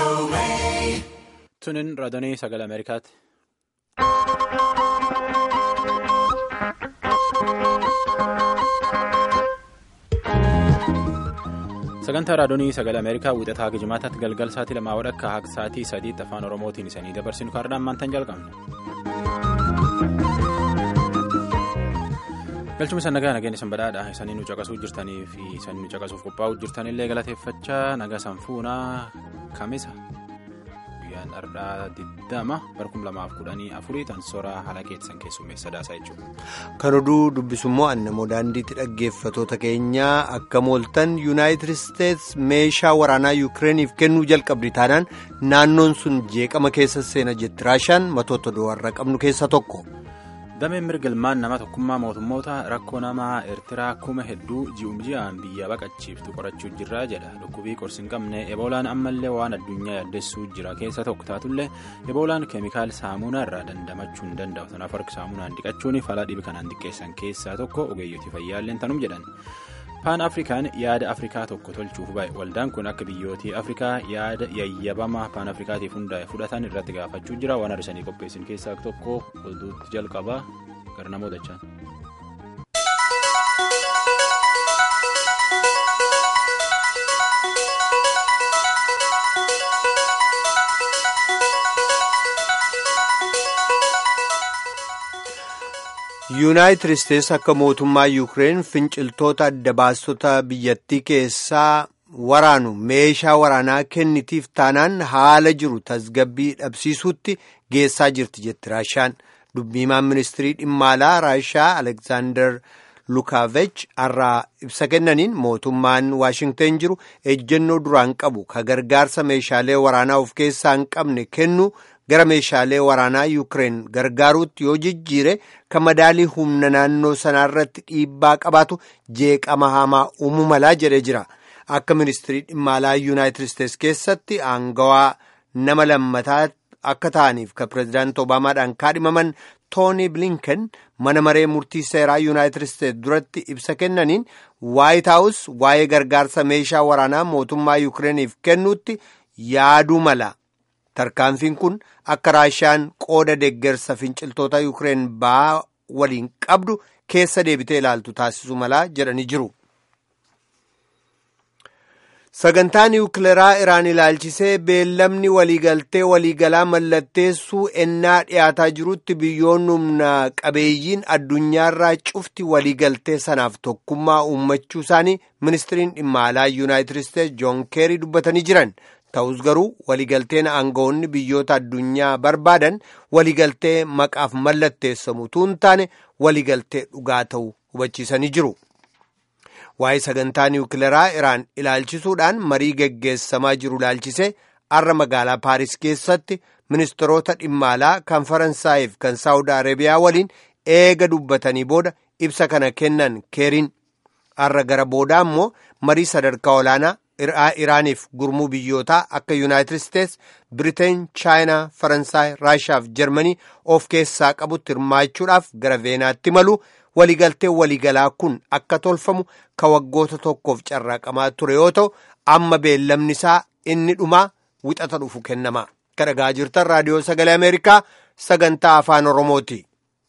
Tunin raadiyoo sagalee Ameerikaati. Sagantaa raadiyoo sagalee Ameerikaa wiixataa Gijimaataatti galgal sa'aatii lamaa wadhakka akka sa'aatii sadiitti afaan Oromootiin isanii dabarsinu kaardaan maantaan jalqabna. galchuma isa nagaa nageenya isin badhaadha isanii nu caqasuu jirtanii fi isanii nu caqasuuf qophaa'uu jirtanillee galateeffachaa nagaa sanfuunaa kamisa guyyaan dhardhaa diddama barkum lamaaf kudhanii afurii tan soraa haala keessan keessummeessa daasaa jechuudha. kan oduu dubbisummoo annamoo daandiitti dhaggeeffatoota keenyaa akka mooltan yuunaayitid isteets meeshaa waraanaa yuukireeniif kennuu jalqabdi taanaan naannoon sun jeeqama keessa seena jetti raashaan matoota du'arra qabnu keessa tokko. dameen mirgilmaan nama tokkummaa mootummoota rakkoo namaa eertiraa kuma hedduu ji'um ji'aan biyya baqachiiftu qorachuu jirra jedha dhukkubii qorsi hin qabne eboolaan ammallee waan addunyaa yaaddessuu jira keessa tokko taatullee eboolaan keemikaal saamunaa irraa dandamachuu hin danda'u kanaaf harki saamunaan dhiqachuun fala dhibi kanaan xiqqeessan keessaa tokko ogeeyyotii fayyaalleen tanum jedhan. paan afrikaan yaada afrikaa tokko tolchuuf bahe waldaan kun akka biyyootii afrikaa yaada yayyabamaa paan afrikaatiif hundaa'e fudhatan irratti gaafachuu jira waan har'isanii qopheessin keessaa tokko oduutti jalqabaa gara namoota jechaan. yuunaayitid isteets akka mootummaa yuukireen finciltoota adda baastota biyyattii keessaa waraanu meeshaa waraanaa kennitiif taanaan haala jiru tasgabbii dhabsiisuutti geessaa jirti jetti raashaan dubbiimaan ministirii dhimma alaa raashaa aleksaandar lukaavech har'aa ibsa kennaniin mootummaan waashingteen jiru ejjennoo duraan qabu ka gargaarsa meeshaalee waraanaa of keessaa hin qabne kennu. gara meeshaalee waraanaa yuukireen gargaaruutti yoo jijjiire kan madaalii humna naannoo sanaarratti dhiibbaa qabaatu jeeqama hamaa uumuu malaa jedhee jira akka ministirii dhimma alaa yuunaayitid isteets keessatti aangawaa nama lammataa akka ta'aniif kan pireezidaanti obaamaadhaan kaadhimaman tooni bilinken mana maree murtii seeraa yuunaayitid isteets duratti ibsa kennaniin waayit haawus waa'ee gargaarsa meeshaa waraanaa mootummaa yuukireeniif kennuutti yaaduu mala. tarkaanfiin kun akka raashaan qooda deeggarsa finciltoota yuukireen ba'aa waliin qabdu keessa deebitee ilaaltu taasisuu malaa jedhanii jiru. sagantaa niwukileeraa iraan ilaalchisee beellamni waliigaltee waliigalaa mallatteessuu ennaa dhiyaataa jirutti biyyoonni humna qabeeyyiin addunyaarraa cufti waliigaltee sanaaf tokkummaa uummachuu isaanii ministiriin dhimma alaa yuunaayitid isteets joon keerii dubbatanii jiran. ta'us garuu waliigalteen aangawoonni biyyoota addunyaa barbaadan waliigaltee maqaaf mallatteessamu tuun taane waliigaltee dhugaa ta'u hubachiisanii jiru. Waa'ee sagantaa niwukileeraa Iraan ilaalchisuudhaan marii geggeessamaa jiru ilaalchisee har'a magaalaa Paaris keessatti ministeerota dhimma alaa kan Faransaayif kan Saawud Arabiyaa waliin eega dubbatanii booda ibsa kana kennan keeriin har'a gara boodaa immoo marii sadarkaa olaanaa. Iraaniif gurmuu biyyootaa akka Yuunaayitid Isteets, Biriteen, Chaayinaa, Faransaay, Raashaa fi Jarmanii of keessaa qabutti hirmaachuudhaaf gara Veenaatti malu waliigalteen waliigalaa kun akka tolfamu ka waggoota tokkoof carraaqamaa ture yoo ta'u amma beellamni isaa inni dhumaa wixata dhufu kennama. Kan dhagaa jirtan raadiyoo sagalee Ameerikaa sagantaa afaan Oromooti.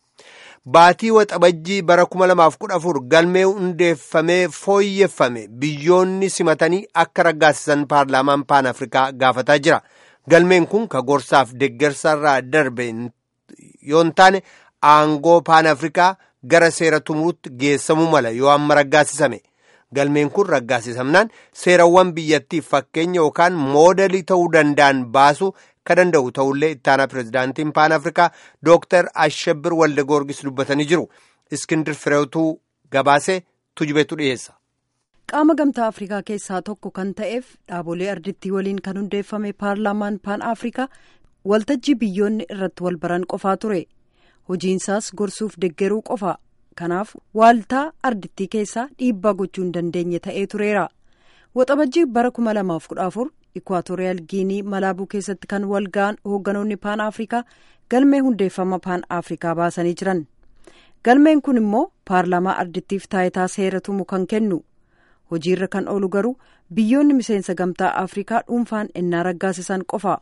Baatii waxabajjii bara 2014 galmee hundeeffamee fooyyeffame biyyoonni simatanii akka raggaasisan paarlaamaan paan afrikaa gaafataa jira. Galmeen kun ka gorsaaf deeggarsarraa darbe yoo hin taane aangoo paan afrikaa gara seera tumuutti geessamuu mala yoo amma raggaasisame. Galmeen kun raggaasisamnaan seerawwan biyyattiif fakkeenya yookaan moodelii ta'uu danda'an baasuu ka danda'u ta'ullee ittaanaa pireezidaantiin paan afrikaa dooktar ashabir walde goorgis dubbatanii jiru iskindir fireetuu gabaasee tujubeetu dhiyeessa. qaama gamtaa afrikaa keessaa tokko kan ta'eef dhaabolee ardittii waliin kan hundeeffame paarlaamaan paan afrikaa waltajjii biyyoonni irratti wal baran qofaa ture hojiinsaas gorsuuf deggeruu qofa kanaaf waaltaa ardittii keessaa dhiibbaa gochuu hin dandeenye ta'ee tureera waxabajjii bara 2014. Ikwaatooriyaal Giinii Malaabuu keessatti kan wal ga'an hoogganoonni Paan Afrikaa galmee hundeeffama Paan Afrikaa baasanii jiran. Galmeen kun immoo paarlaamaa ardittiif taayitaa seera tumu kan kennu. hojiirra kan oolu garuu biyyoonni miseensa gamtaa afrikaa dhuunfaan ennaa raggaasisan qofa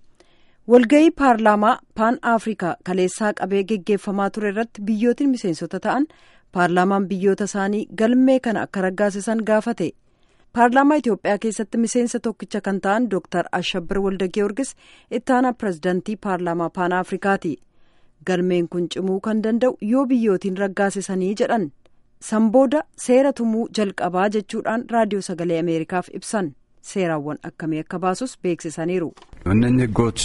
walga'ii paarlaamaa paan afrikaa kaleessaa qabee geggeeffamaa ture irratti biyyootiin miseensota ta'an paarlaamaan biyyoota isaanii galmee kana akka raggaasisan gaafate paarlaamaa itiyoophiyaa keessatti miseensa tokkicha kan ta'an dooktar ashabbir walda giyoorgis ittaanaa pirezidaantii paarlaamaa paan afrikaati galmeen kun cimuu kan danda'u yoo biyyootiin raggaasisanii jedhan sanbooda seera tumuu jalqabaa jechuudhaan raadiyoo sagalee ameerikaaf ibsan seeraawwan akkamii akka baasus beeksisaniiru. እነኚህ ህጎች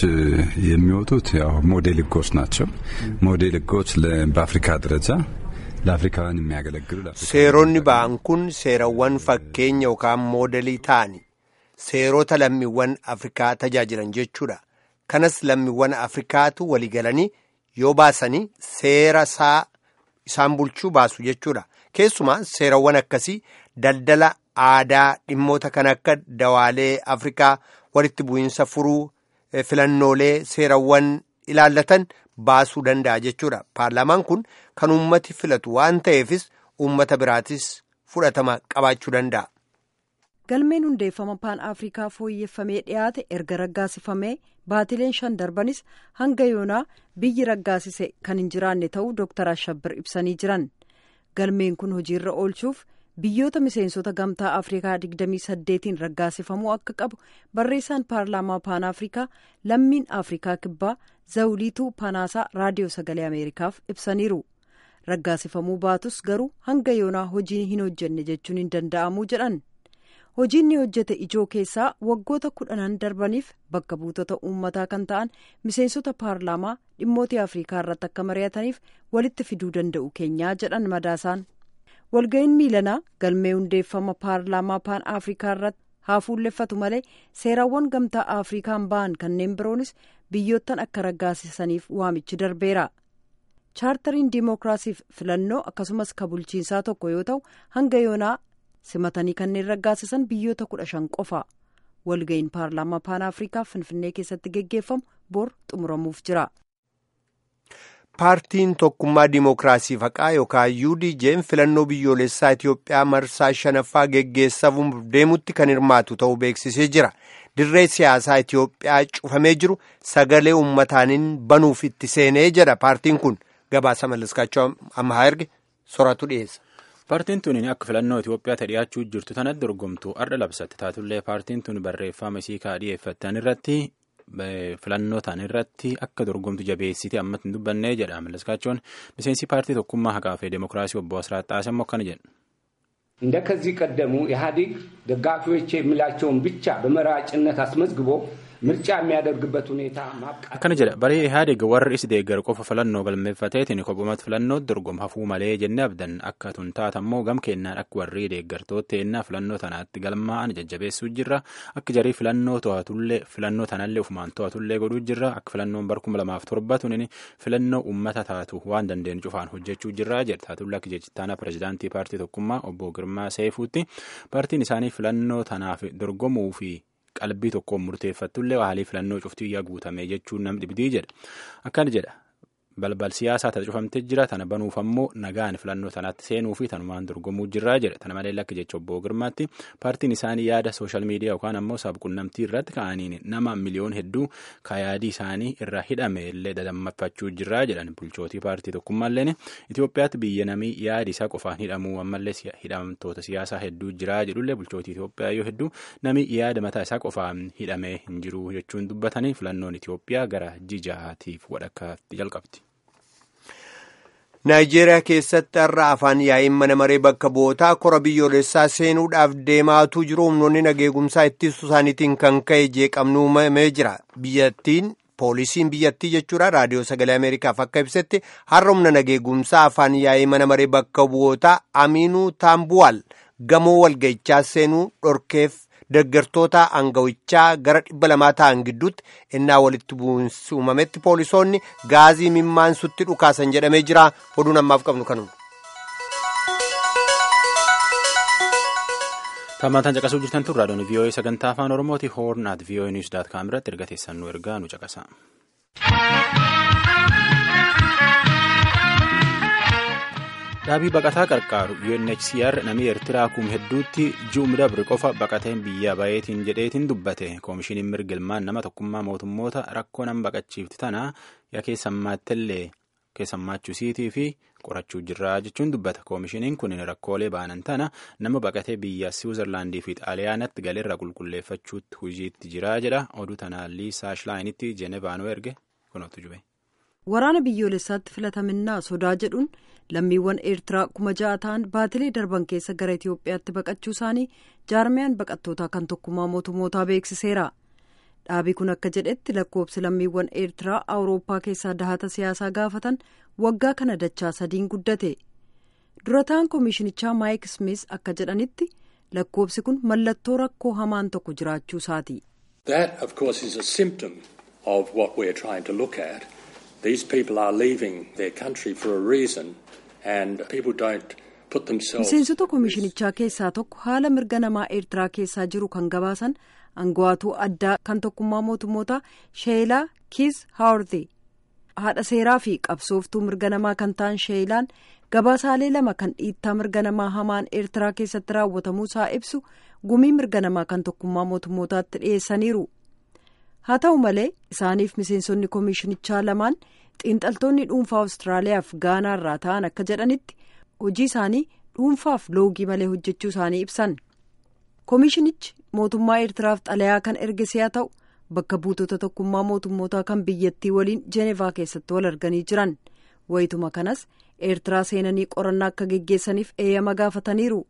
የሚወጡት ያው ሞዴል ህጎች ናቸው። ሞዴል ህጎች በአፍሪካ ደረጃ ለአፍሪካውያን የሚያገለግሉ seeronni ba'an kun seerawwan fakkeenya yookaan moodelii ta'ani seerota lammiiwwan afrikaa tajaajilan jechuudha kanas lammiiwwan afrikaatu waliigalanii yoo baasanii seera isaa isaan bulchuu baasu jechuudha keessumaa seerawwan akkasii daldala aadaa dhimmoota kan akka dawaalee afrikaa walitti bu'iinsa furuu filannoolee seerawwan ilaallatan baasuu danda'a jechuudha paarlaamaan kun kan uummati filatu waan ta'eefis uummata biraatis fudhatama qabaachuu danda'a. galmeen hundeeffama paan afrikaa fooyyeffamee dhiyaate erga raggaasifamee baatileen shan darbanis hanga yoonaa biyyi raggaasise kan hin jiraanne ta'uu dooktar ashabbir ibsanii jiran galmeen kun hojiirra oolchuuf biyyoota miseensota gamtaa afrikaa 28 raggaasifamuu akka qabu barreessaan paarlaamaa paan afrikaa lammiin afrikaa kibbaa zawuliituu panaasaa raadiyoo sagalee ameerikaaf ibsaniiru raggaasifamuu baatus garuu hanga yoonaa hojii hin hojjenne jechuun hin danda'amuu jedhan hojiin ni hojjete ijoo keessaa waggoota kudhanan darbaniif bakka buutota uummataa kan ta'an miseensota paarlaamaa dhimmoota afrikaa irratti akka mari'ataniif walitti fiduu danda'u keenyaa jedhan madaasaan walga'iin miilanaa galmee hundeeffama paarlaamaa paan afrikaa irratti haa fuulleffatu malee seeraawwan gamtaa afrikaan ba'an kanneen biroonis biyyoottan akka raggaasisaniif waamichi darbeera chaartariin diimokiraasiif filannoo akkasumas ka bulchiinsaa tokko yoo ta'u hanga yoonaa simatanii kanneen raggaasisan biyyoota kudha shan qofa walga'iin paarlaamaa paan afrikaa finfinnee keessatti geggeeffamu bor xumuramuuf jira. paartiin tokkummaa diimokiraasii faqaa yookaan UDJ'n filannoo biyyoolessaa Itiyoophiyaa marsaa shanaffaa geggeessamuuf deemutti kan hirmaatu ta'uu beeksisee jira. Dirree siyaasaa Itiyoophiyaa cufamee jiru sagalee uummataanin banuuf itti seenee jedha paartiin kun gabaasa mallaskaachuu ammaa erge soratu dhiyeessa. Paartiin tun akka filannoo Itoophiyaa dhiyaachuu jirtu tanatti dorgomtu arda labsatte taatullee paartiin tun barreeffama isii kaadhiyeeffatan irratti filannoo ta'an irratti akka dorgomtu jabeessite ammatti hin dubbannee jedha mallaskaachoon miseensi paartii tokkummaa haqaa fi deemokiraasii obbo Asiraat Xaasammoo akkana jedhu. እንደ ከዚህ ቀደሙ ኢህአዴግ ደጋፊዎች የሚላቸውን ብቻ በመራጭነት አስመዝግቦ ምርጫ የሚያደርግበት ሁኔታ ማብቃት akkana jedha baree ihaadeg warri is deeggar qofa filannoo galmeeffateetiin kophumatti filannoo dorgom hafuu malee jennee abdan akka tun taatammoo gam kennaan akka warri deeggartoota ennaa filannoo tanaatti galmaa'an jajjabeessuu jirra akka jarii filannoo to'atullee filannoo tanallee ufumaan to'atullee godhuu jirra akka filannoon bar kuma lamaaf torba tunin filannoo ummata taatu waan dandeenyu cufaan hojjechuu jirra jedha taatulle akka jechittaana pirezidaantii paartii tokkummaa obbo Girmaa Seefuutti paartiin isaanii filannoo tanaaf dorgomuu fi qalbii tokkoon murteeffattullee haalii filannoo cuftii guutame jechuun nam dhibdii jedha akkana jedha balbal siyaasaa tana cufamtee jira tana banuuf ammoo nagaan filannoo tanaatti seenuu fi tanumaan dorgomuu jirraa jedha tana malee lakki jecha obbo Girmaatti paartiin isaanii yaada sooshaal miidiyaa yookaan ammoo sabquunnamtii irratti ka'aniin nama miliyoon hedduu yaadii isaanii irraa hidhame illee dadammaffachuu jirraa jedhan bulchootii paartii tokkummaalleen Itoophiyaatti biyya namii yaadi isaa qofaan hidhamuu ammallee hidhamtoota siyaasaa hedduu jiraa jedhullee bulchootii Itoophiyaa yoo hedduu namii yaada mataa isaa qofaan hidhamee hin jiru jechuun dubbatanii filannoon Itoophiyaa gara jijaatiif wadhakkaatti jalqabdi. Naayijeeriyaa keessatti har'a afaan yaa'iin mana maree bakka bu'ootaa kora biyyoolessaa seenuudhaaf deemaatuu jiru humnoonni nageegumsaa ittisuu isaaniitiin kan ka'e jeeqamni uumamee jira. Biyyattiin poolisiin biyyattii jechuudha raadiyoo sagalee Ameerikaaf akka ibsetti har'a humna nageegumsaa afaan yaa'ii mana maree bakka bu'ootaa Aminuu Taambuwaal gamoo walga'ichaa seenuu dhorkeef deggertoota angawichaa gara dhibba lamaa ta'an gidduutti innaa walitti bu'insi uumametti poolisoonni gaazii mimmaansutti dhukaasan jedhamee jira oduun ammaaf qabnu kanuma. Tammaantaan caqasuu jirtan tun raadiyoon VOA sagantaa afaan Oromooti hoorn at VOA news dot com irratti erga teessan nu ergaa nu caqasa. Dhaabii baqataa qarqaaru UNHCR namni Eertiraa kuma hedduutti juum dabre qofa baqateen biyya bayeetiin jedheetiin dubbate. Koomishiniin mirgilmaan nama tokkummaa mootummoota rakkoo nama baqachiifti tana yaa keessammaattillee keessammaachisiitii fi qorachuu jirraa jechuun dubbata. Koomishiniin kun rakkoolee baanan tana nama baqatee biyya Siwiizerlaandii fi Xaaliyaanatti galeerra qulqulleeffachuutti hojiitti jiraa jedha. Oduu tanaan Liisaa Shilaayiinitti Jenevaanuu erge kunuutu jube. Waraana biyyoolessaatti filataminaa sodaa jedhuun lammiiwwan eertiraa kuma ja'a ta'an baatilee darban keessa gara Itoophiyaatti baqachuu isaanii jaarmiyaan baqattootaa kan tokkummaa mootummootaa beeksiseera. Dhaabii kun akka jedhetti lakkoobsi lammiiwwan eertiraa awurooppaa keessaa dahata siyaasaa gaafatan waggaa kana dachaa sadiin guddate. Durataan koomishinichaa Maayik Smith akka jedhanitti lakkoobsi kun mallattoo rakkoo hamaan tokko jiraachuu isaati. These people are leaving their country for a reason and people don't put themselves. Miseensota koomishinichaa keessaa tokko haala mirga namaa eertiraa keessaa jiru kan gabaasan angawaatuu addaa kan tokkummaa mootummoota sheelaa kiis haawurti haadha seeraa fi qabsooftuu mirga namaa kan ta'an sheelaan gabaasaalee lama kan dhiittaa mirga namaa hamaan eertiraa keessatti raawwatamuu isaa ibsu gumii mirga namaa kan tokkummaa mootummootaatti dhiyeessaniiru. haa ta'u malee isaaniif miseensonni koomishinichaa lamaan xiinxaltoonni dhuunfaa awustiraaliyaaf gaanaa irraa ta'an akka jedhanitti hojii isaanii dhuunfaaf loogii malee hojjechuu isaanii ibsan koomishinichi mootummaa eertiraaf xalayaa kan ergise haa ta'u bakka buutota tokkummaa mootummootaa kan biyyattii waliin jeenevaa keessatti wal arganii jiran wayituma kanas eertiraa seenanii qorannaa akka geggeessaniif eeyyama gaafataniiru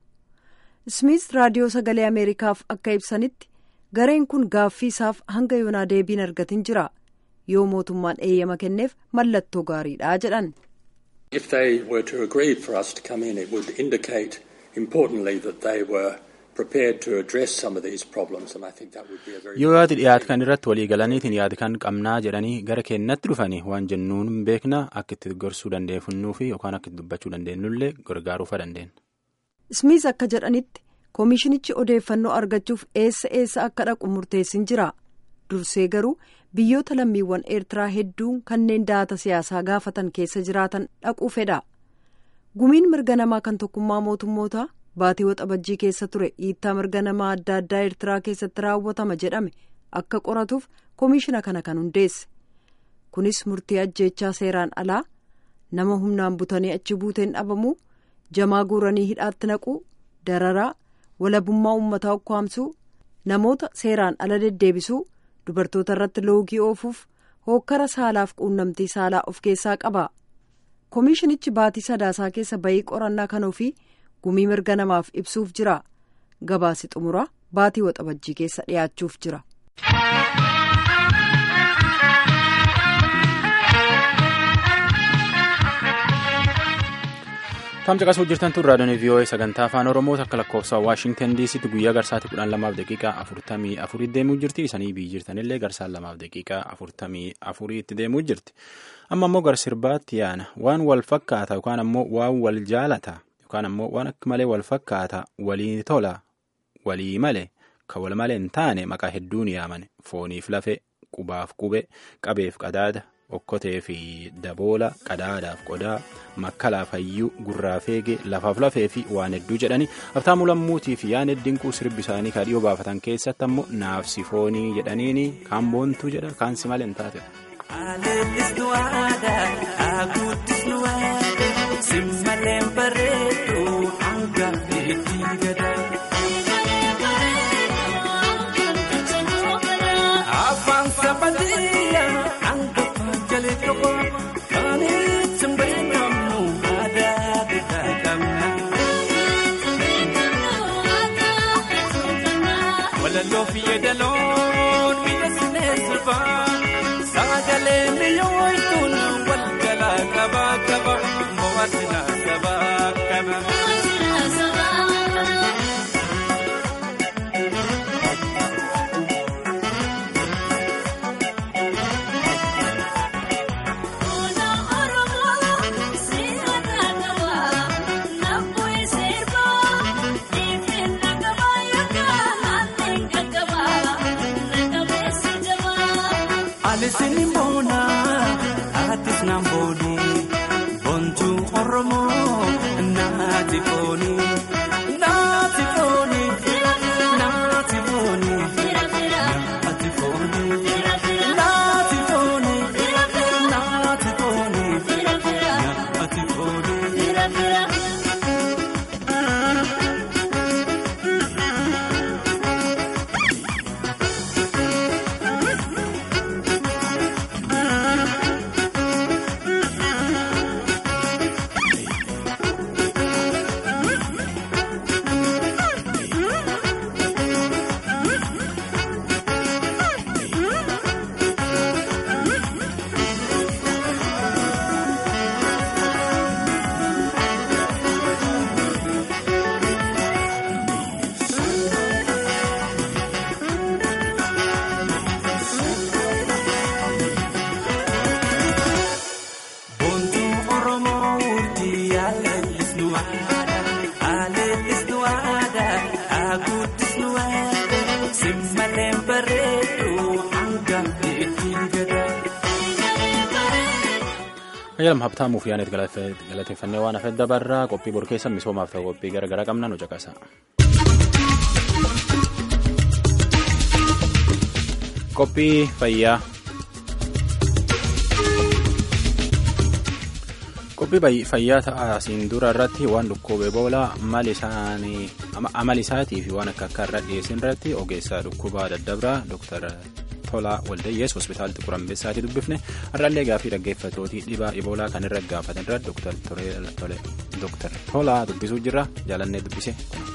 smith raadiyoo sagalee ameerikaaf akka ibsanitti. gareen kun gaaffii isaaf hanga yoonaa deebiin argatin jira yoo mootummaan eeyyama kenneef mallattoo gaariidha jedhan. If they were to agree for us to come in, it would indicate importantly that they were prepared to address some of these problems and I think that would be a very. Yoo yaadi dhiyaatu kan irratti walii galaniitiin yaadi kan qabnaa jedhanii gara keenyatti dhufanii waan jennuun beekna akka itti gorsuu dandeeffannuu fi yookaan akka itti dubbachuu dandeenyullee gargaaruufa dandeenya. Smith akka jedhanitti. koomishinichi odeeffannoo argachuuf eessa eessa akka dhaqu murteessin jira dursee garuu biyyoota lammiiwwan eertiraa hedduun kanneen dahata siyaasaa gaafatan keessa jiraatan dhaquu fedha gumiin mirga namaa kan tokkummaa mootummootaa baatii waxabajjii keessa ture dhiittaa mirga namaa adda addaa eertiraa keessatti raawwatama jedhame akka qoratuuf koomishina kana kan hundeesse kunis murtii ajjeechaa seeraan alaa nama humnaan butanii achi buuteen dhabamuu jamaa guuranii hidhaatti naquu dararaa. walabummaa uummataa ukkaamsuu namoota seeraan ala deddeebisuu dubartoota irratti loogii oofuuf hookkara saalaaf quunnamtii saalaa of keessaa qaba koomishinichi baatii sadaasaa keessa bayii qorannaa kan ofii gumii mirga namaaf ibsuuf jira gabaasi xumuraa baatii waxabajjii keessa dhiyaachuuf jira. Tamsa qasuu jirtan tun raadiyoon VOA sagantaa afaan Oromoo akka lakkoofsa Waashingtan DCtti guyyaa garsaatti kudhan lamaaf daqiiqaa afurtamii afurii deemuu jirti. Isanii biyyi jirtanillee garsaan lamaaf daqiiqaa afurtamii afuriitti deemuu jirti. Amma ammoo gar sirbaatti yaana waan wal fakkaata yookaan ammoo waan wal jaalata yookaan ammoo waan akka malee wal fakkaata walii tola walii malee kan wal malee hin taane maqaa hedduun yaaman fooniif lafe qubaaf qube qabeef qadaada. okkotee fi daboola qadaadaaf qodaa makkalaaf hayyuu gurraa feegee lafaaf lafee fi waan hedduu jedhani haftaamuu lammuutii fi yaan dinquu sirbi isaanii kan dhiyoo baafatan keessatti ammoo naafsi foonii jedhaniini kaan boontuu jedha kaan si malee hin taate. Ayyalam Habtaamuuf yaaneet galateeffannee waan hafedda barraa qophii bor keessa misoomaaf ta'u qophii garaagaraa qabna nu caqasa. Qophii fayyaa. Qophii fayyaa ta'asiin dura irratti waan dhukkubee boolaa amala isaatii fi waan akka akka irra dhiyeessin irratti ogeessaa dhukkubaa daddabraa Dr. Tolaa Waldayyees hospitaala Xiquur Ambessaatti dubbifne har'aallee gaaffii dhaggeeffatootii dhibaa iboolaa kan irra gaafatan irra Dr. Tolaa dubbisuu jirra jaalannee dubbise.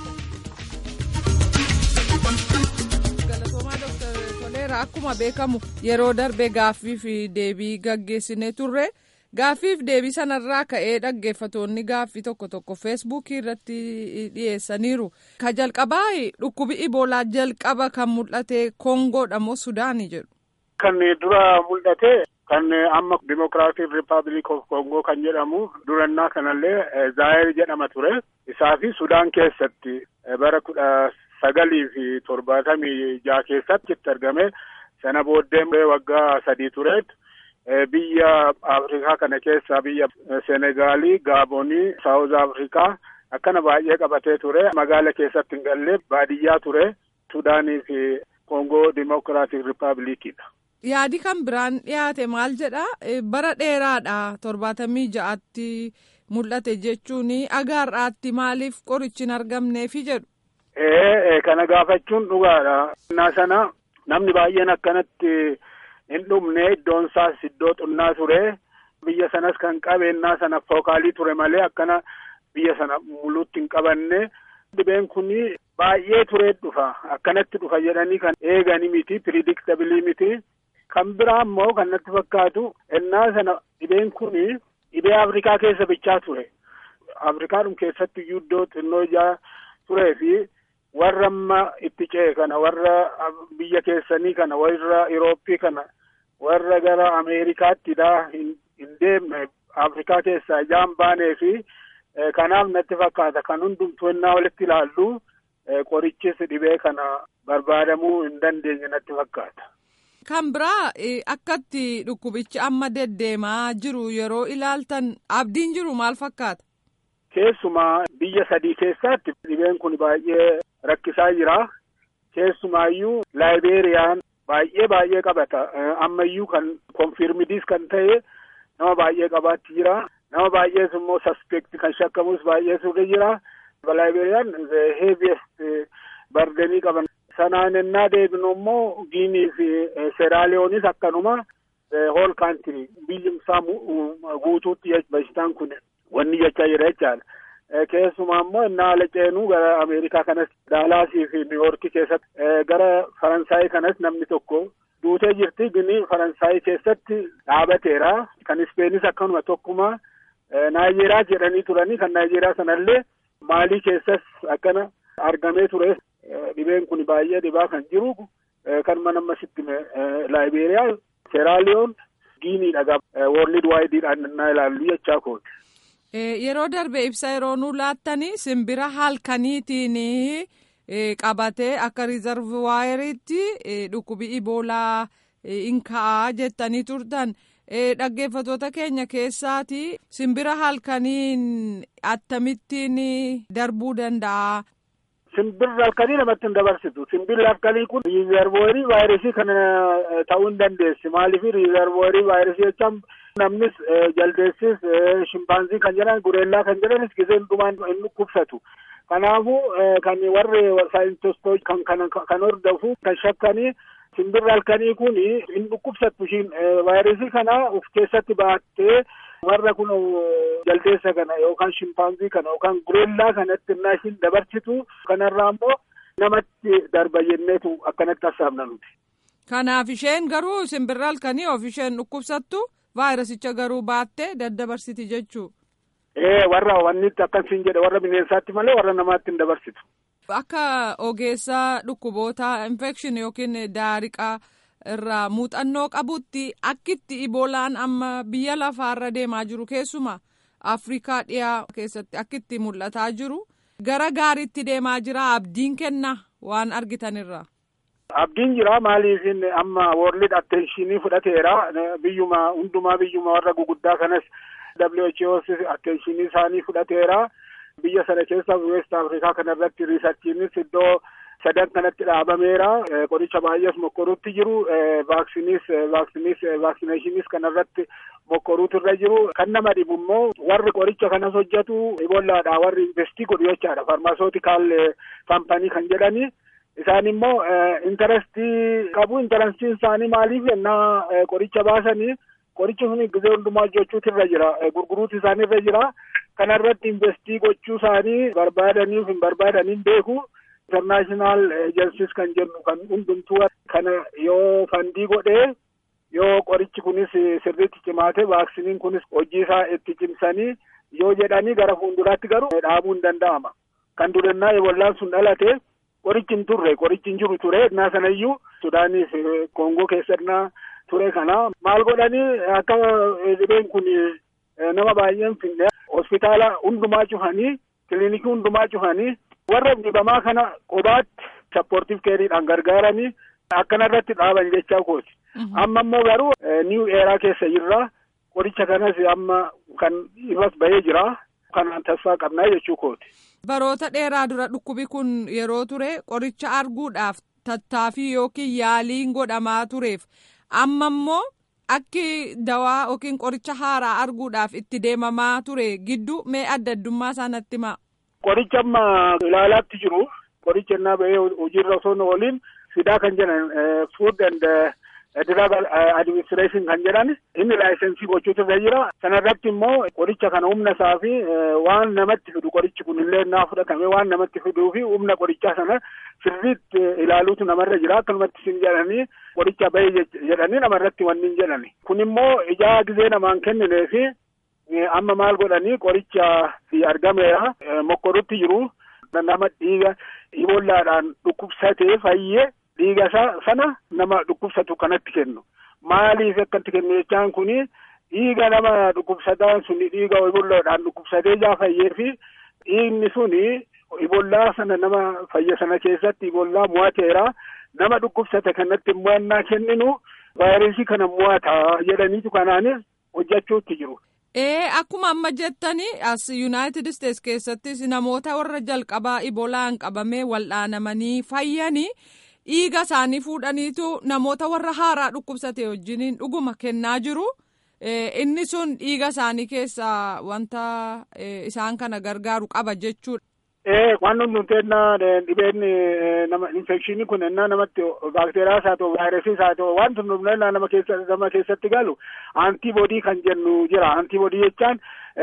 Galatoomaa Dr. Toleera akkuma beekamu yeroo darbe gaaffii fi deebii gaggeessinee turre. Gaaffiif deebii sanarraa ka'ee dhaggeeffatoonni gaaffii tokko tokko feesbuukii irratti dhiyeessaniiru. Ka jalqabaa dhukkubi iboolaa jalqaba kan mul'ate Kongoodha moo Sudaanii jedhu. Kan dura mul'ate kan amma Dimokiraatik Rippaabilik of Kongoo kan jedhamu durannaa kanallee Zaayir jedhama ture. Isaa fi Sudaan keessatti bara kudha sagalii fi torbaatamii jaha keessatti itti argame. Sana booddee waggaa sadii tureetu. Biyya Afrikaa kana keessaa biyya Senegaalii, Gaabonii, Saawuz Afrikaa akkana baay'ee qabatee ture. Magaala keessatti hin galle baadiyyaa ture. Sudaanii fi Kongoo Dimokiraatik Rippaabilikiidha. Yaadi kan biraan dhiyaate maal jedha bara dheeraadha torbaatamii ja'atti mul'ate jechuun agaarraatti maaliif qorichi hin argamneefi jedhu. Ee kana gaafachuun dhugaadha. Innaa sana namni baay'een akkanatti. hin dhumne iddoon isaas iddoo xunnaa ture biyya sanas kan qabeennaa sana fookaalii ture malee akkana biyya sana muluutti hin qabanne dhibeen kun baay'ee turee dhufa akkanatti dhufa jedhanii kan eegani miti piridiktabilii miti kan biraa immoo kan natti fakkaatu ennaa sana dhibeen kun dhibee afrikaa keessa bichaa ture afrikaadhum keessatti iyyuu iddoo xinnoo ijaa turee fi warra amma itti ce'e kana warra biyya keessanii kana warra Irooppii kana warra gara Ameerikaattidha hin deemne Afrikaa keessaa ijaan baanee fi kanaaf natti fakkaata kan hundumtuu ennaa walitti ilaallu qorichis dhibee kana barbaadamuu hin dandeenye natti fakkaata. Kan biraa akkatti dhukkubichi amma deddeemaa jiru yeroo ilaaltan abdiin jiru maal fakkaata? Keessumaa biyya sadii keessatti dhibeen kun baay'ee rakkisaa jira. Keessumaayyuu laayibeeriyaan baay'ee baay'ee qabata. Ammayyuu kan konfirmidiis kan ta'e nama baay'ee qabaatti jira. Nama baay'ees immoo saspekti kan shakkamus baay'ee suuqe jira. Laayibeeriyaan heeviest bardenii qaban. Sanaan ennaa deebinu immoo Giinii fi Seeraaliyoonis akkanuma hool kaantirii biyyumsaa guutuutti bashitaan kun wanni jechaa jira jechaadha. Keessumaa immoo innaa ala ceenuu gara Ameerikaa kanas Daalaasii fi Niiwoorkii keessatti gara Faransaayii kanas namni tokko duutee jirti gini Faransaayii keessatti dhaabateera. Kan Ispeenis akkanuma tokkuma Naayijeeriyaa jedhanii turanii kan Naayijeeriyaa sanallee Maalii keessas akkana argamee ture. Dhibeen kun baay'ee dhibaa kan jiru kan mana ammasitti Laayibeeriyaa, Seeraaliyoon, Giiniidha. Woorlid waayidiidhaan innaa ilaallu jechaa kooti. Yeroo darbe ibsa yeroo nu laattanii simbira halkaniitiin qabatee akka riizarvaayiriitti dhukkubi iboolaa hin ka'aa jettanii turtan. Dhaggeeffatoota keenya keessaati simbira halkaniin akkamittiin darbuu danda'a. Simbirri halkanii namatti hin dabarsitu. Simbirri halkanii kun riizarvooyirii vaayirasii kana ta'uu hin dandeessi. Maaliif riizarvooyirii vaayirasii jechaan namnis jaldeessis shimpaanzii kan jedhan gureellaa kan jedhanis gisee hundumaan hin dhukkubsatu. Kanaafuu kan warri saayintistoota kan kan kan hordofu kan shakkanii simbirri halkanii kun hin dhukkubsattu ishiin vaayirasii kana of keessatti baattee warra kun jaldeessa kana yookaan shimpaanzii kana yookaan gureellaa kanatti innaa ishiin dabarsitu kanarraa immoo namatti darba jenneetu akkanatti hassaabna nuti. Kanaaf isheen garuu simbirri halkanii of isheen dhukkubsattu vaayirasicha garuu baattee daddabarsiti jechuu. Ee warra wannitti akkasiin jedhe warra bineensaatti malee warra namaatti hin dabarsitu. Akka ogeessaa dhukkuboota infekshin yookiin daariqaa irraa muuxannoo qabutti akkitti iboolaan amma biyya lafaarra deemaa jiru keessuma Afrikaa dhiyaa keessatti akkitti mul'ataa jiru gara gaariitti deemaa jira abdiin kenna waan argitanirra. Abdiin jira maaliifin amma woorlid attenshinii fudhateera biyyuma hundumaa biyyuma warra guguddaa kanas WHO's attentionii isaanii fudhateera. Biyya sana keessa West Afrikaa kanarratti riisarchiinis iddoo sadan kanatti dhaabameera. Qoricha baay'ees mokkoruutti jiru. Vaaksinis vaaksinis vaaksineeshiniis kanarratti mokkoruutu irra jiru. Kan nama dhibu immoo warri qoricha kanas hojjetu ibollaadha. Warri investii godhu jechaadha. Farmaasootikaal kaampanii kan jedhani. Isaan immoo intarestii qabu. Intarestiin isaanii maaliif yennaa qoricha baasanii qorichi sun gizee hundumaa hojjechuutu irra jira. Gurguruutu isaanii irra jira. Kanarratti investii gochuu isaanii barbaadaniif hin barbaadaniin beeku. International agencies kan jennu kan hundumtuu kana yoo fandii godhee yoo qorichi kunis sirriitti cimaate vaaksiniin kunis hojii isaa itti cimsanii yoo jedhanii gara fuulduraatti garuu dhaabuu hin danda'ama. Kan durannaa ebollaan sun dhalate qorichi hin turre qorichi hin jiru ture innaa sanayyuu Sudaaniif Koongoo keessannaa ture kana maal godhanii akka dhibeen kun nama baay'een finne hospitaala hundumaa cufanii kiliinikii hundumaa cufanii warra dhibamaa kana qobaatti sappoortiif keeriidhaan gargaaranii akkanarratti dhaaban jechaa kooti. Amma immoo garuu niiw eeraa keessa jirra. Qoricha kanas amma kan irras bahee jira. Kanaan tasfaa qabnaa jechuu kooti. Baroota dheeraa dura dhukkubi kun yeroo ture qoricha arguudhaaf tattaaffii yookiin yaaliin godhamaa tureef amma immoo akki dawaa yookiin qoricha haaraa arguudhaaf itti deemamaa ture gidduu mee adda addummaa isaa natti himaa. Qoricha amma ilaalaatti jiru qoricha innaa bahee hojiirra osoo hin ooliin fidaa kan jedhan food and drug administration kan jedhan inni laayisensii gochuutu irra jira. Sanarratti immoo qoricha kana humna isaa fi waan namatti fidu qorichi kun illee naa fudhatame waan namatti fiduu fi humna qorichaa sana sirriitti ilaaluutu namarra jira. Akkanumatti isin jedhanii qoricha bahee jedhanii namarratti wanni hin jedhani. Kun immoo ijaa gizee namaan kenninee fi amma maal godhanii qoricha argameera mokkorutti jiru nama dhiiga ibollaadhaan dhukkubsatee fayyee dhiiga sana nama dhukkubsatu kanatti kennu maaliif akkatti kennu jechaan kuni dhiiga nama dhukkubsataan suni dhiiga ibollaadhaan dhukkubsatee jaa fayyee fi dhiigni suni ibollaa sana nama fayya sana keessatti ibollaa mo'ateera nama dhukkubsate kanatti mo'annaa kenninu vaayirasii kana mo'ata jedhaniitu kanaanis hojjechuutti jiru. Ee akkuma amma jettani as Yuunaayitid Isteets keessattis namoota warra jalqabaa ibolaan qabamee wal'aanamanii fayyanii dhiiga isaanii fuudhaniitu namoota warra haaraa dhukkubsate wajjiniin dhuguma kennaa jiru. Inni sun dhiiga isaanii keessaa wanta isaan kana gargaaru qaba jechuudha. Ee waan hundumtee dhibeen nama infekshinii kun ennaa namatti baakteeriyaas haa ta'u vaayirasiis haa ta'u waan hundumtee nama keessa nama keessatti galu antiboodii kan jennu jira antiboodii jechaan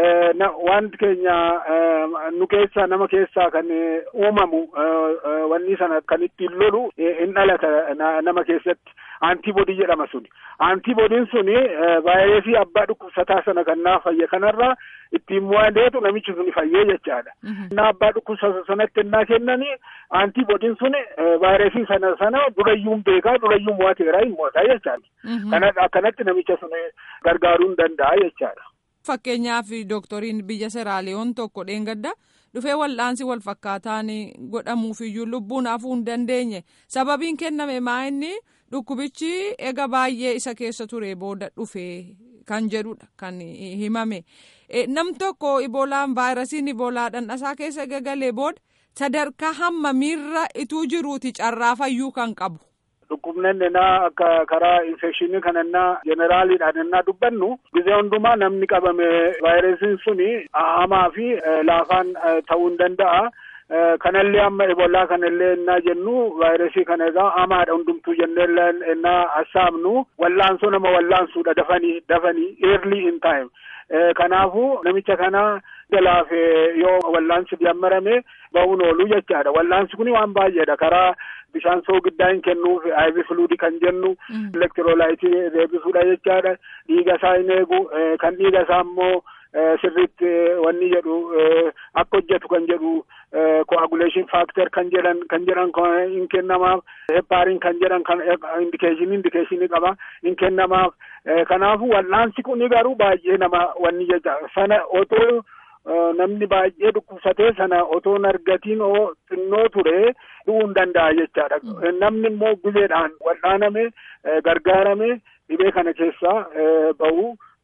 wanti keenya nu keessa nama keessaa kan uumamu wanni sana kan ittiin lolu in dhalata nama keessatti antiboodii jedhama suni antiboodiin suni vaayirasii abbaa dhukkubsataa sana kan naa fayye kanarraa ittiin mo'ateetu namichi suni fayyee jechaadha. Innaa abbaa dhukkubsata sanatti innaa kennanii antiboodiin suni vaayirasii sana sana durayyuun beekaa durayyuun mo'ateeraa hin mo'ataa jechaadha. Kana akkanatti namicha suni gargaaruu hin danda'a jechaadha. Fakkeenyaaf dooktoriin biyya Seraaliyoon tokko dheengadda dhufee wal'aansi wal fakkaataan godhamuufiyyuu lubbuun hafuu hin dandeenye sababiin kenname maa inni dhukkubichi ega baay'ee isa keessa ture booda dhufee kan jedhudha kan himame. Nam tokko iboolaan vaayirasiin iboolaa dhandhasaa keessa gagalee booda sadarkaa hammamiirra ituu jiruuti carraa fayyuu kan qabu. Dhukkubneen ennaa akka karaa infekshinii kana ennaa jeneraaliidhaan ennaa dubbannu gizee hundumaa namni qabame vaayirasiin suni hamaa fi laafaan ta'uu hin danda'a. Kanallee amma eboolaa kanallee ennaa jennu vaayirasii kana egaa hamaadha hundumtuu jennee ennaa assaabnu wallaansoo nama wallaansuudha dafanii dafanii early in time. Kanaafuu namicha kana jalaaf yoo wallaansi jammarame ba'uun oolu jechaadha. Wallaansi kun waan baay'eedha. Karaa bishaan soogiddaa hin kennuuf IV fluidii kan jennu elektiroolaayitii deebisuudha jechaadha. Dhiiga isaa hin eegu kan dhiiga isaa immoo sirriitti wanni jedhu akka hojjetu kan jedhu coagulation factor kan jedhan kan jedhan hin kennamaaf hepaariin kan jedhan kan indikeeshinii indikeeshinii qaba hin kennamaaf kanaafu wal'aansi kun garuu baay'ee nama wanni jecha sana otoo namni baay'ee dhukkubsatee sana otoo hin argatiin oo xinnoo ture du'uu hin danda'a jechaadha namni immoo guleedhaan wal'aaname gargaarame dhibee kana keessaa bahu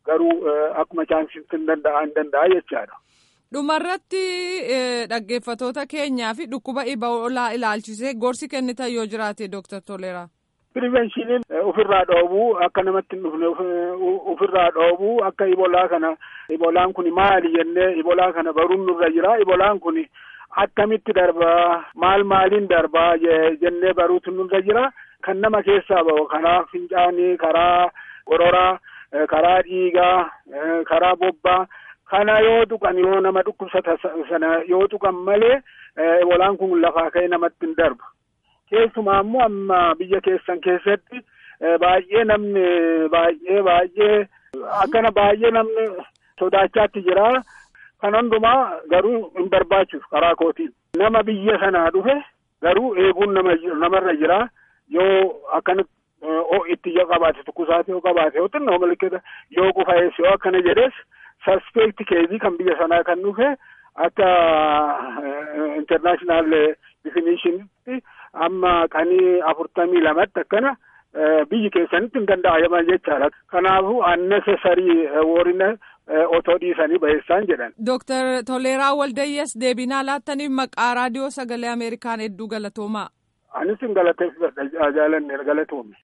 garuu akkuma chaansitti hin danda'a hin danda'a jechaadha. Dhumarratti dhaggeeffatoota keenyaa fi dhukkuba iboolaa ilaalchisee gorsi kennitan yoo jiraate Dooktar Toleeraa. Pirivenshiniin ofirraa dhoobuu akka namatti hin dhufne ofirraa dhoobuu akka ibolaa kana ibolaan kun maali jennee ibolaa kana baruun nurra jira ibolaan kun akkamitti darbaa maal maaliin darbaa jennee baruutu nurra jira kan nama keessaa bahu karaa fincaanii karaa qororaa karaa dhiigaa karaa bobbaa kana yoo tuqan yoo nama dhukkubsata sana yoo tuqan malee ibolaan kun lafaa ka'ee namatti hin darbu. keessumaa immoo amma biyya keessan keessatti baay'ee namni baay'ee baay'ee akkana baay'ee namni sodaachaatti jira kan hundumaa garuu hin barbaachisu karaa kootiin nama biyya sanaa dhufe garuu eeguun nama namarra jira yoo akkana itti yoo qabaate tukkusaate yoo qabaate yoo xinnoo malikata yoo qufaa'es yoo akkana jedhes saspekti keezii kan biyya sanaa kan dhufe akka internaashinaal definishinitti amma qanii afurtamii lamatti akkana biyyi keessanitti hin danda'aman jechaadha. Kanaafuu annesesarii warrina otoo dhiisanii baheessaan jedhan. Dooktar Toleeraa Waldayyees deebinaa laattaniif maqaa raadiyoo sagalee Ameerikaan hedduu galatoomaa. Anis hin galateeffadha jaalanne galatoome.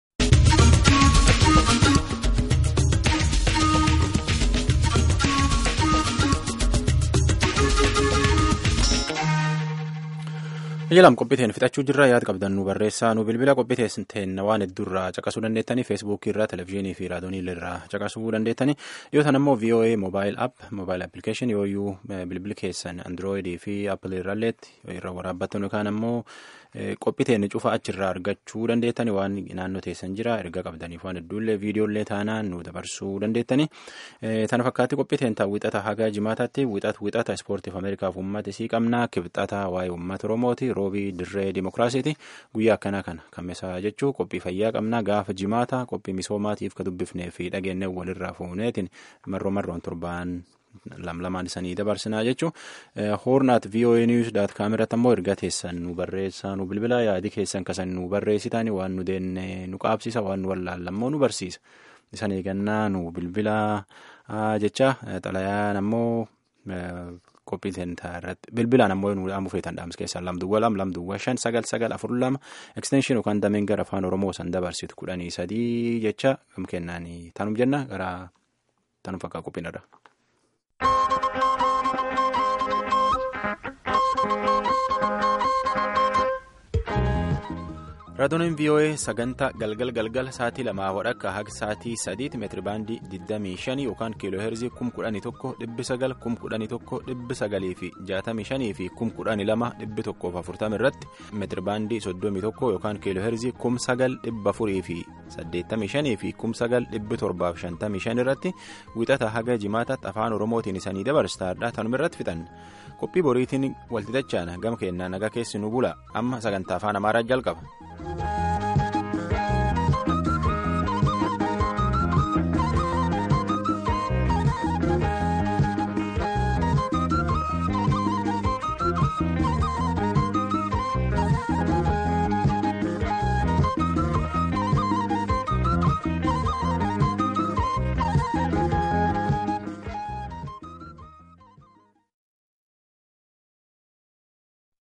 Ijalam qophiiteen fixachuu jirra yaada qabdan nu barreessaa nu bilbila qophiiteen waan hedduurraa caqasuu dandeettanii feesbuukii irraa televezyiinii fi raadiyoonii irraa caqasuu dandeettanii dhiyootan immoo VOA mobaayil app mobaayil appilikeeshin yooyyuu bilbili keessan androoyidii fi appilii irralleetti irra waraabbattan yookaan immoo qophiiteen cufa achirraa argachuu dandeettanii waan naannoo teessan jira erga qabdaniif waan hedduullee viidiyoollee taanaan nu dabarsuu dandeettanii tana fakkaatti qophiiteen ta'a wixata haga jimaataatti wixata wixata ispoortiif ameerikaaf uummata isii qabnaa kibxata waa'ee uummata oromooti roobii dirree dimokiraasiiti guyyaa akkanaa kana kammisaa jechuu qophii fayyaa qabnaa gaafa jimaata qophii misoomaatiif ka dubbifnee fi dhageennee walirraa fuuneetiin marroo marroon torbaan lamlamaan isanii dabarsinaa jechuu hoornaat voa news daat kaameratti ammoo erga teessan nu barreessaa nu bilbila yaadi keessan kasan nu barreessitani waan nu deenne nu qaabsisa waan nu wallaallammoo nu barsiisa isan eegannaa nu bilbila jecha xalayaan ammoo qophiiteen irratti bilbilaan ammoo nu dhaamu feetan dhaamsa keessaa lamduwwa lam lamduwwa shan sagal sagal afur lama ekstenshin yookaan dameen gara afaan oromoo san dabarsitu kudhanii sadii jecha gam kennaanii taanum jenna gara taanum fakkaa qophiin irra. raadiyoon voa sagantaa galgal galgal sa'aatii lamaa wadhakka haga sa'aatii sadiitti meetiri baandii 25 yookaan kiiloo heerzii 11,900 11,900 fi 65 fi 12,140 irratti meetiri baandii 31 yookaan kiiloo heerzii 9,400 fi 85 fi 9,755 irratti wixata haga jimaataatti afaan oromootiin isanii dabarsaadha tanuma irratti fixan qophii boriitiin walxixachaan gama keenyaa nagaa keessi nu bula amma sagantaa afaan amaaraa jalqaba.